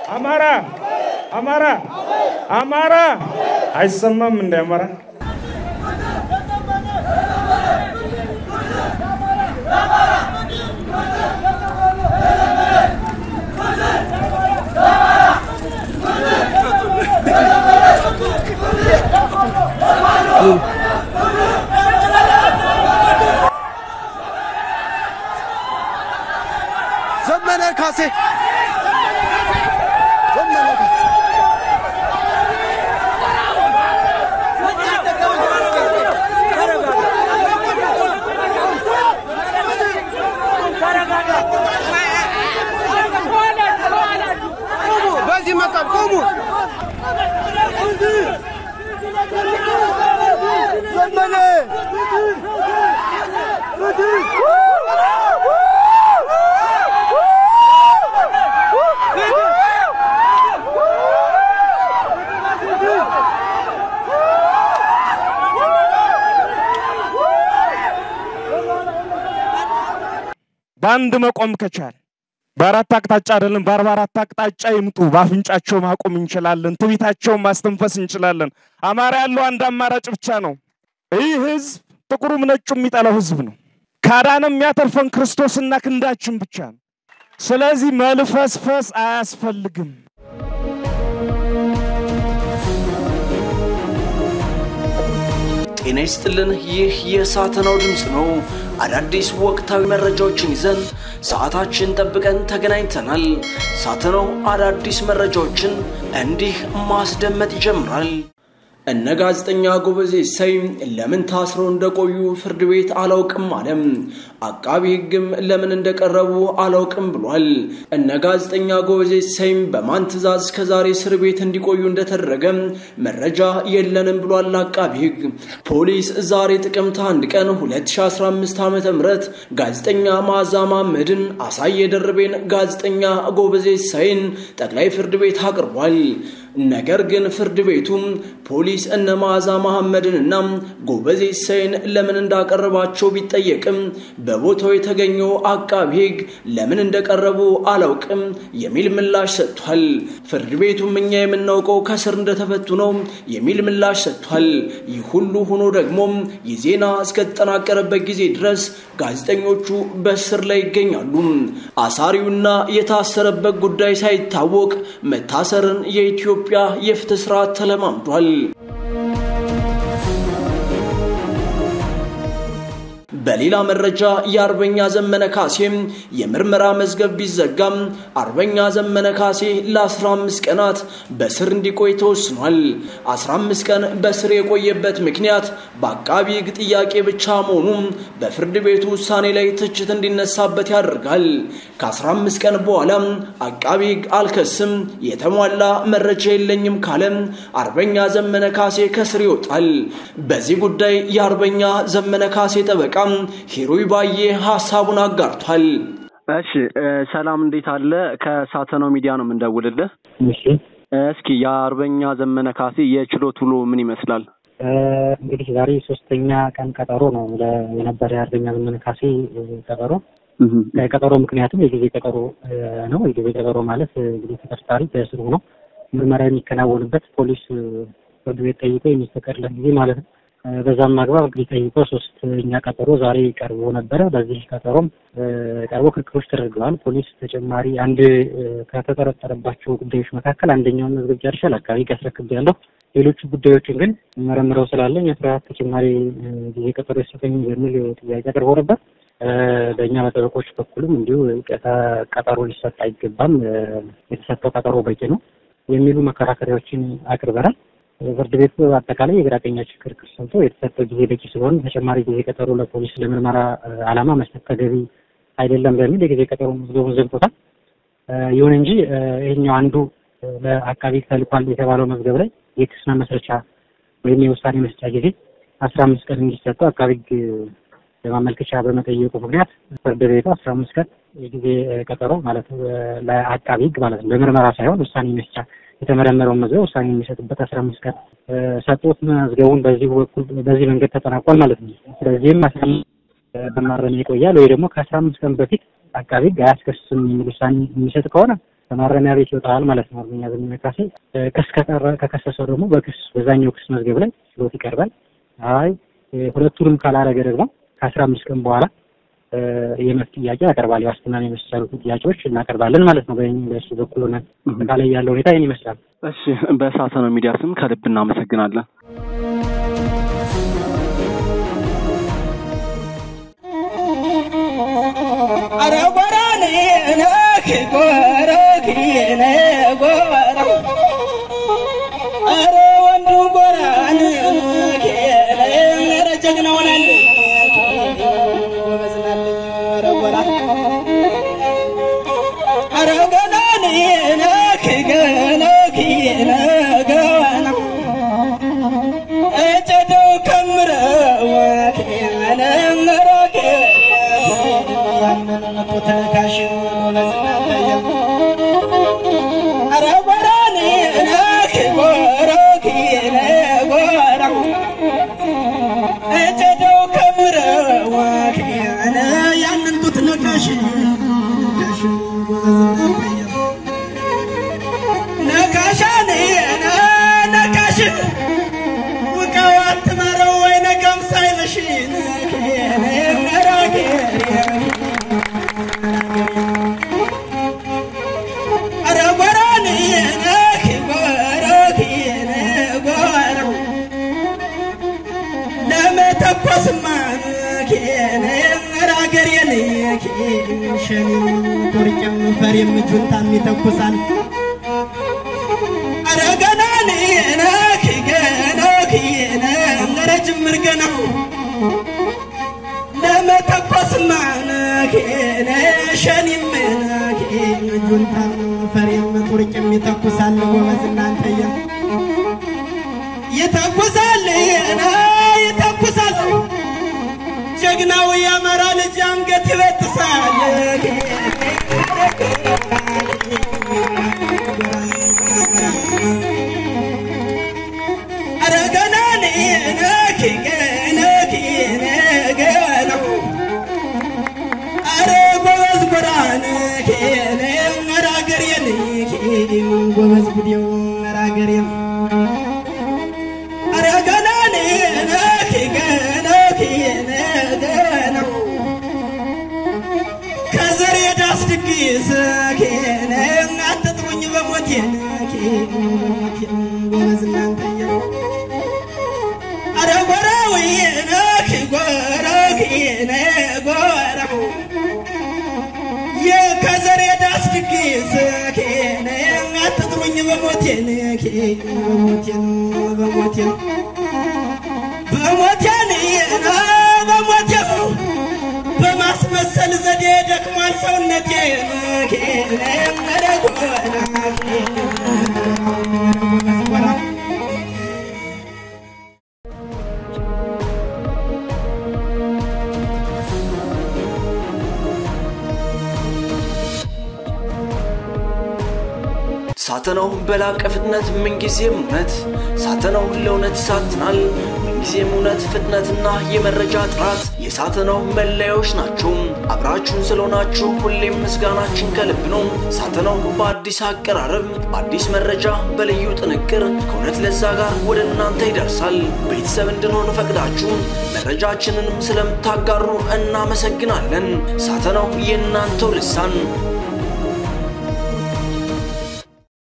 አማራ አማራ አማራ አይሰማም እንደ አማራ ዘመነ ካሴ ዘመነ ካሴ በዚህ መቃም ቆሙ። ዘመነ በአንድ መቆም ከቻል በአራት አቅጣጫ አይደለም በአርባ አራት አቅጣጫ ይምጡ። በአፍንጫቸው ማቆም እንችላለን። ትቢታቸውን ማስተንፈስ እንችላለን። አማራ ያለው አንድ አማራጭ ብቻ ነው። ይህ ህዝብ ጥቁሩም ነጩ የሚጠላው ህዝብ ነው። ካዳንም የሚያተርፈን ክርስቶስና ክንዳችን ብቻ ነው። ስለዚህ መልፈስፈስ አያስፈልግም። ጤና ይስጥልን። ይህ የሳተናው ድምፅ ነው። አዳዲስ ወቅታዊ መረጃዎችን ይዘን ሰዓታችን ጠብቀን ተገናኝተናል። ሳተናው አዳዲስ መረጃዎችን እንዲህ ማስደመጥ ይጀምራል። እነ ጋዜጠኛ ጎበዜ ሰይም ለምን ታስረው እንደቆዩ ፍርድ ቤት አላውቅም አለም። አቃቢ ህግም ለምን እንደቀረቡ አላውቅም ብሏል። እነ ጋዜጠኛ ጎበዜ ሰይም በማን ትዕዛዝ እስከዛሬ እስር ቤት እንዲቆዩ እንደተደረገ መረጃ የለንም ብሏል አቃቢ ህግ። ፖሊስ ዛሬ ጥቅምት አንድ ቀን 2015 ዓ ም ጋዜጠኛ መዓዛ መሐመድን፣ አሳየ ደርቤን፣ ጋዜጠኛ ጎበዜ ሰይን ጠቅላይ ፍርድ ቤት አቅርቧል። ነገር ግን ፍርድ ቤቱም ፖሊስ እነ መዓዛ መሐመድንና ጎበዜ ሰይን ለምን እንዳቀረባቸው ቢጠየቅም በቦታው የተገኘው አቃቢ ህግ ለምን እንደቀረቡ አላውቅም የሚል ምላሽ ሰጥቷል። ፍርድ ቤቱም እኛ የምናውቀው ከስር እንደተፈቱ ነው የሚል ምላሽ ሰጥቷል። ይህ ሁሉ ሆኖ ደግሞ ይህ ዜና እስከተጠናቀረበት ጊዜ ድረስ ጋዜጠኞቹ በእስር ላይ ይገኛሉ። አሳሪውና የታሰረበት ጉዳይ ሳይታወቅ መታሰርን የኢትዮጵያ የፍትህ ስርዓት ተለማምዷል። በሌላ መረጃ የአርበኛ ዘመነ ካሴም የምርመራ መዝገብ ቢዘጋም አርበኛ ዘመነ ካሴ ለ15 ቀናት በስር እንዲቆይ ተወስኗል። 15 ቀን በስር የቆየበት ምክንያት በአቃቢ ህግ ጥያቄ ብቻ መሆኑ በፍርድ ቤቱ ውሳኔ ላይ ትችት እንዲነሳበት ያደርጋል። ከ15 ቀን በኋላ አቃቢ ህግ አልከስም፣ የተሟላ መረጃ የለኝም ካለም አርበኛ ዘመነ ካሴ ከስር ይወጣል። በዚህ ጉዳይ የአርበኛ ዘመነ ካሴ ጠበቃ ሂሩይ ባዬ ሀሳቡን አጋርቷል። እሺ ሰላም፣ እንዴት አለ? ከሳተናው ሚዲያ ነው የምንደውልልህ። እሺ እስኪ የአርበኛ ዘመነ ካሴ የችሎት ውሎ ምን ይመስላል? እንግዲህ ዛሬ ሶስተኛ ቀን ቀጠሮ ነው የነበረ የአርበኛ ዘመነ ካሴ ቀጠሮ። ቀጠሮ ምክንያቱም የጊዜ ቀጠሮ ነው። የጊዜ ቀጠሮ ማለት እንግዲህ ተጠርጣሪ በእስር ሆኖ ምርመራ የሚከናወንበት ፖሊስ ፍርድ ቤት ጠይቆ የሚፈቀድለት ጊዜ ማለት ነው። በዛም አግባብ እንግዲህ ጠይቆ ሶስተኛ ቀጠሮ ዛሬ ቀርቦ ነበረ። በዚህ ቀጠሮም ቀርቦ ክርክሮች ተደርገዋል። ፖሊስ ተጨማሪ አንድ ከተጠረጠረባቸው ጉዳዮች መካከል አንደኛውን መዝገብ ጨርሻል፣ አካባቢ አስረክቤያለሁ። ሌሎቹ ጉዳዮችን ግን መረምረው ስላለኝ አስራ ተጨማሪ ጊዜ ቀጠሮ ይሰጠኝ በሚል ጥያቄ አቅርቦ ነበር። በእኛ በጠበቆች በኩልም እንዲሁ ቀጠሮ ሊሰጥ አይገባም፣ የተሰጠው ቀጠሮ በቂ ነው የሚሉ መከራከሪያዎችን አቅርበናል። ፍርድ ቤቱ አጠቃላይ የግራ ቀኛችን ክርክር ሰምቶ የተሰጠው ጊዜ በቂ ስለሆነ ተጨማሪ ጊዜ ቀጠሮ ለፖሊስ ለምርመራ ዓላማ መስጠት ተገቢ አይደለም በሚል የጊዜ ቀጠሮ መዝገቡን ዘግቶታል። ይሁን እንጂ ይህኛው አንዱ ለአቃቢ ተልኳል የተባለው መዝገብ ላይ የክስ መመስረቻ ወይም የውሳኔ መስጫ ጊዜ አስራ አምስት ቀን እንዲሰጠው አቃቢ ሕግ ለማመልከቻ በመጠየቁ ምክንያት ፍርድ ቤቱ አስራ አምስት ቀን የጊዜ ቀጠሮ ማለት ለአቃቢ ሕግ ማለት ነው በምርመራ ሳይሆን ውሳኔ መስጫ የተመረመረውን መዝገብ ውሳኔ የሚሰጥበት አስራ አምስት ቀን ሰጡት። መዝገቡን በዚህ በኩል በዚህ መንገድ ተጠናቋል ማለት ነው። ስለዚህም አስራ አምስት በማረሚያ ይቆያል ወይ ደግሞ ከአስራ አምስት ቀን በፊት አቃቢ ሕግ አያስከስም የሚል ውሳኔ የሚሰጥ ከሆነ ከማረሚያ ቤት ይወጣል ማለት ነው። አርበኛ ዘመነ ካሴ ክስ ከቀረ ከከሰሰው ደግሞ በክስ በዛኛው ክስ መዝገብ ላይ ችሎት ይቀርባል። አይ ሁለቱንም ካላረገ ደግሞ ከአስራ አምስት ቀን በኋላ የመብት ጥያቄ ያቀርባል። የዋስትናን የመሰሉት ጥያቄዎች እናቀርባለን ማለት ነው። በሱ በኩል ሆነን አጠቃላይ ያለው ሁኔታ ይህን ይመስላል። እሺ፣ በሳተናው ሚዲያ ስም ከልብ እናመሰግናለን። አረ ጎራኔ ነክ ጎረኪነ ጎራ አረ ወንዱ ጎራን ኬለ ኧረ ጀግና ሆናል ጎበዝናለኝ አረ ጎራ አረ ገናኔ ነክ ገነኪነ ገዋና እጨደው ከምረው ኬነ ረኬ ያንን መቶ ተነካሽ ጎበዝናለኝ አረ ጎራኔ ነክ ጎረኪነ ጎራ እጨደው ከምረው ኬነ ያንን ጡት ነካሽ ነካሽ ጎበዝናለኝ ነካሻን ነካሽ ውቀው አትመረው ወይ ነገም ሳይመሽ ኧረ ጎራን ነክ ጎረኪን ጎራ ለመተኮስማ ኬን ኧረ አገሬን ሸኔም ኮርቄም ፈሬም ጁንታም ይተኩሳል ኧረ ገናን ነክ ገነክን ኧረ ጅምር ገና ለመተኮስማ ነኬነ ሸኒም ነኬ ጁንታም ፈሬም ቱርቅም ይተኩሳል ጎበዝ እናንተየ ይተኩሳል ና ይተኩሳል ጀግናው የአማራ ልጅ አንገት ይበጥሳል ኧረ ገናን ነክ ገነክ ነገና ኧረ ጎበዝ ጎራን ኬነ ኧረ አገሬን ጎበዝ ጉዴው ኧረ አገሬን ኧረ ገናን ነክ ገነክ ነገና ከዘሬ ዳስ ድግስ ኬነ አትጥሩኝ በሞቴን በሞቴን ጎበዝ እናንተየ አረ ጎራዊ ነክ ጎረኪነ ጎራ የከዘሬ ዳስ ድግስ ኬነ አትጥሩኝ በሞቴን በሞቴን በሞቴን በሞቴን ና በሞቴን በማስመሰል ዘዴ ደክሟል ሰውነቴ ኬነ ኧረ ጎራ ጎራ ሳተናው በላቀ ፍጥነት ምንጊዜም እውነት ሳተናው ለእውነት ይሳትናል። ምንጊዜም እውነት፣ ፍጥነትና የመረጃ ጥራት የሳተናው መለያዎች ናቸው። አብራችሁን ስለሆናችሁ ሁሌም ምስጋናችን ከልብ ነው። ሳተናው በአዲስ አቀራረብ፣ በአዲስ መረጃ፣ በልዩ ጥንቅር ከእውነት ለዛ ጋር ወደ እናንተ ይደርሳል። ቤተሰብ እንድንሆን ፈቅዳችሁ መረጃችንንም ስለምታጋሩ እናመሰግናለን። ሳተናው የእናንተው ልሳን